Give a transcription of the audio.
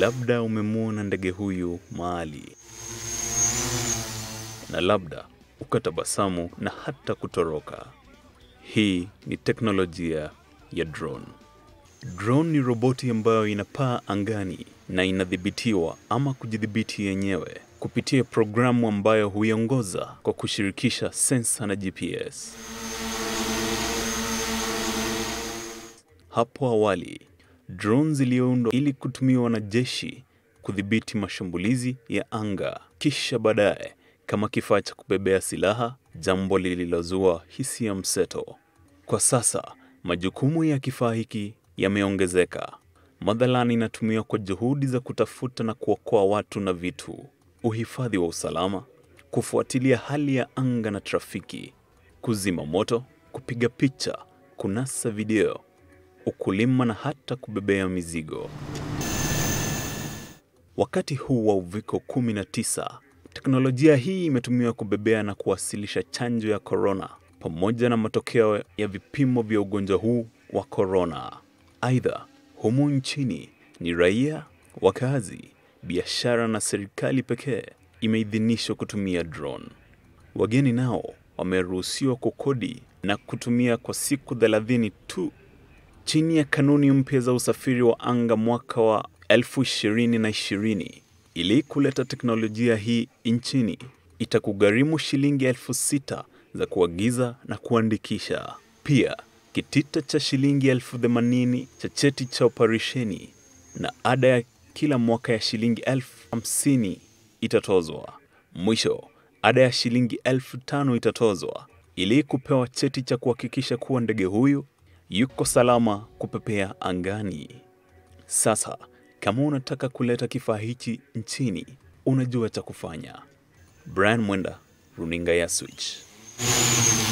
labda umemwona ndege huyu mahali, na labda ukatabasamu na hata kutoroka. Hii ni teknolojia ya drone. Drone ni roboti ambayo inapaa angani na inadhibitiwa ama kujidhibiti yenyewe kupitia programu ambayo huiongoza kwa kushirikisha sensa na GPS. Hapo awali, drone ziliundwa ili kutumiwa na jeshi kudhibiti mashambulizi ya anga, kisha baadaye kama kifaa cha kubebea silaha, jambo lililozua hisia mseto. Kwa sasa majukumu ya kifaa hiki yameongezeka. Mathalan, inatumiwa kwa juhudi za kutafuta na kuokoa watu na vitu, uhifadhi wa usalama, kufuatilia hali ya anga na trafiki, kuzima moto, kupiga picha, kunasa video, ukulima na hata kubebea mizigo. Wakati huu wa uviko 19, teknolojia hii imetumiwa kubebea na kuwasilisha chanjo ya korona pamoja na matokeo ya vipimo vya ugonjwa huu wa korona. Aidha, humu nchini ni raia, wakazi, biashara na serikali pekee imeidhinishwa kutumia drone. Wageni nao wameruhusiwa kukodi na kutumia kwa siku 30 tu chini ya kanuni mpya za usafiri wa anga mwaka wa 2020. Ili kuleta teknolojia hii nchini, itakugharimu shilingi elfu sita za kuagiza na kuandikisha. Pia kitita cha shilingi elfu themanini cha cheti cha operesheni na ada ya kila mwaka ya shilingi elfu hamsini itatozwa. Mwisho, ada ya shilingi elfu tano itatozwa ili kupewa cheti cha kuhakikisha kuwa ndege huyu yuko salama kupepea angani. Sasa, kama unataka kuleta kifaa hichi nchini, unajua cha kufanya. Brian Mwenda, runinga ya Switch.